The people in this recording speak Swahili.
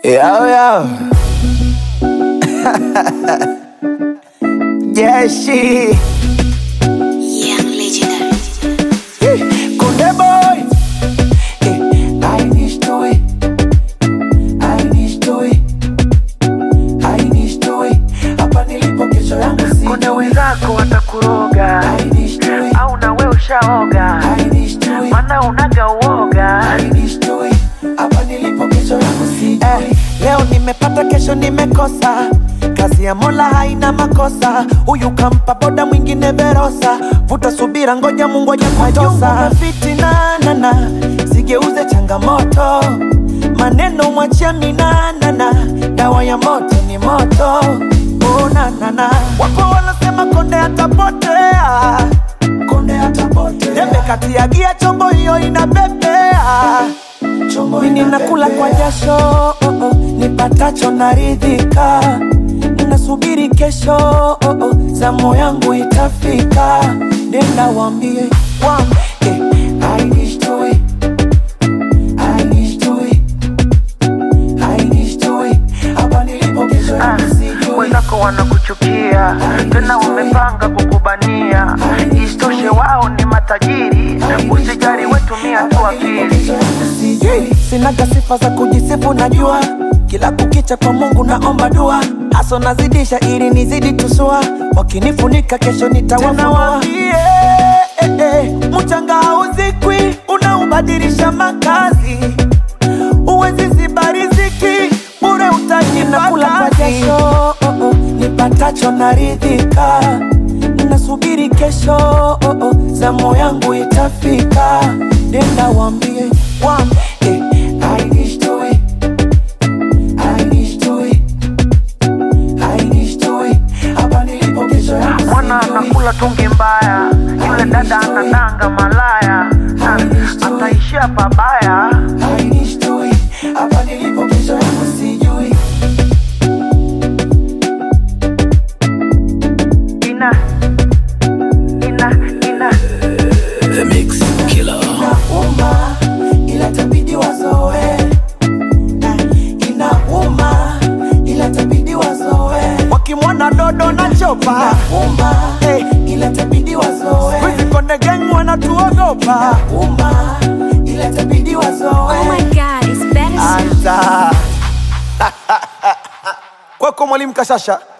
Yo, yo. Jeshi. Young legendary. Kunde boy. Eh, I need to it. I need to it. I need to it. Hapa nilipo kesho yangu si. Kuna wenzako watakuroga I need to it. au na we ushaoga, I need to it. mana unaga uoga. I need to it. Hapa nilipo kesho yangu si. Eh, leo nimepata kesho nimekosa kazi ya mola haina makosa huyu kampa boda mwingine verosa vuta subira ngoja mungu ajakutosa fitinanana sigeuze changamoto maneno mwachia minanana dawa ya moto ni moto unanana wapo wanasema konde atapotea konde atapotea tembe kati ya gia chombo hiyo inapepea mimi nakula kwa jasho oh, oh, nipatacho naridhika nasubiri kesho oh, oh, zamu yangu itafika nenda wambie wambie I need to it. I need to it. I need to it. Hapa nilipo kesho Ah, yangu sijui. Wenzako wanakuchukia tena wamepanga kukubania, isitoshe wao ni matajiri. Usijali, wetumia tu akili. Sijui, sinaga sifa za kujisifu najua kila kukicha kwa mungu naomba dua haso nazidisha ili nizidi tusua wakinifunika kesho nitawafunua eh, eh, mchanga hauzikwi unaubadilisha makazi uwezi ziba riziki bure utajinakula kwa jasho oh, oh, nipatacho naridhika nasubiri kesho oh, oh, zamu yangu itafika nenda wambie wambie I need to it. I need to it. I need to it. Hapa nilipo kesho yangu Mwana sijui. anakula tungi mbaya, yule dada anadanga malaya, na ataishia pabaya. I need to it. Hapa nilipo kesho yangu sijui. Ina ina ina Inauma, ila tabidi wazoe. Inauma, ila tabidi wazoe. Wakimwona dodo na chopa Inauma, ila tabidi wazoe. Wizi konde gang wanatuogopa Inauma, ila tabidi wazoe. Oh my god, it's better. Anta. Kwako mwalimu Kashasha